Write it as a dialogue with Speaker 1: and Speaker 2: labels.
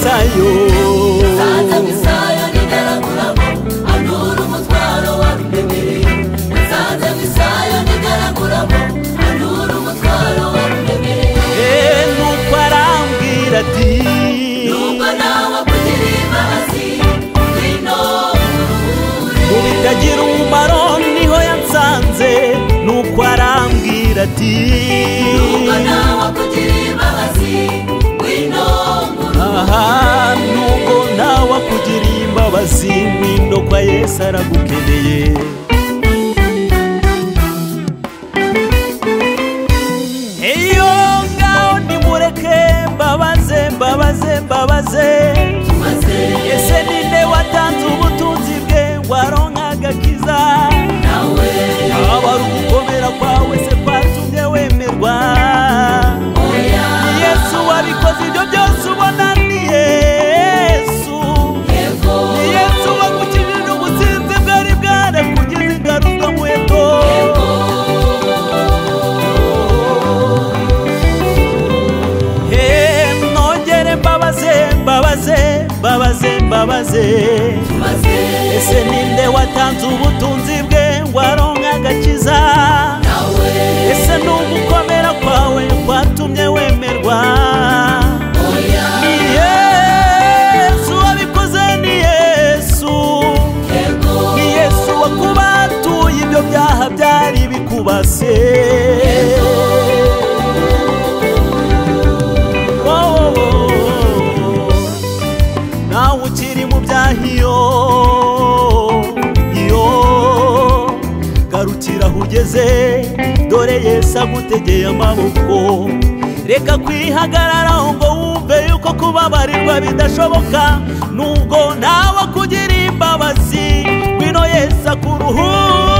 Speaker 1: sayo
Speaker 2: nsanze isayo ntigaraguramo anura umutwaro wabiremereye nsanze isayo ntigaraguramo anura umutwaro wabiremereye
Speaker 1: Eh, nuko arambwira ati
Speaker 2: nuko nawe kugirira imbabazi ngwino uruhure
Speaker 1: mu bitagira umumaro niho yansanze nuko arambwira ati
Speaker 2: nuko nawe kugirira imbabazi ngwino uruhure
Speaker 1: aha nuko nawe akugiriye imbabazi ngwino kwa yesu aragukeneye iyo ngaho nimureke mbabaze mbabaze mbabaze
Speaker 2: maze
Speaker 1: ese ninde watanze ubutunzi bwe waronka agakiza
Speaker 2: nawe
Speaker 1: yaba ari ugukomera kwawe se kwatumye wemerwa
Speaker 2: oya
Speaker 1: yesu wabikoze ibyo byose ubona ni yesu
Speaker 2: yego
Speaker 1: ni yesu wagukijije ubutsinzi bwari bwarakugeze ingaruka muheto Eh, nongere mbabaze mbabaze mbabaze mbabaze
Speaker 2: maze
Speaker 1: ese ninde watanze ubutunzi bwe ngo aronke agakiza
Speaker 2: nawe
Speaker 1: ese ni ugukomera kwawe kwatumye wemerwa
Speaker 2: oya
Speaker 1: ni yesu wabikoze ni yesu
Speaker 2: yego
Speaker 1: ni yesu wakubatuye ibyo byaha byari bikubase Oh, oh, oh. nawe ukiri mu byaha iyo iyo garukira aho ugeze dore yesu agutegeye amaboko reka kwihagararaho ngo wumve yuko kubabarirwa bidashoboka nubwo nawe kugirira imbabazi ngwino yesu akuruhura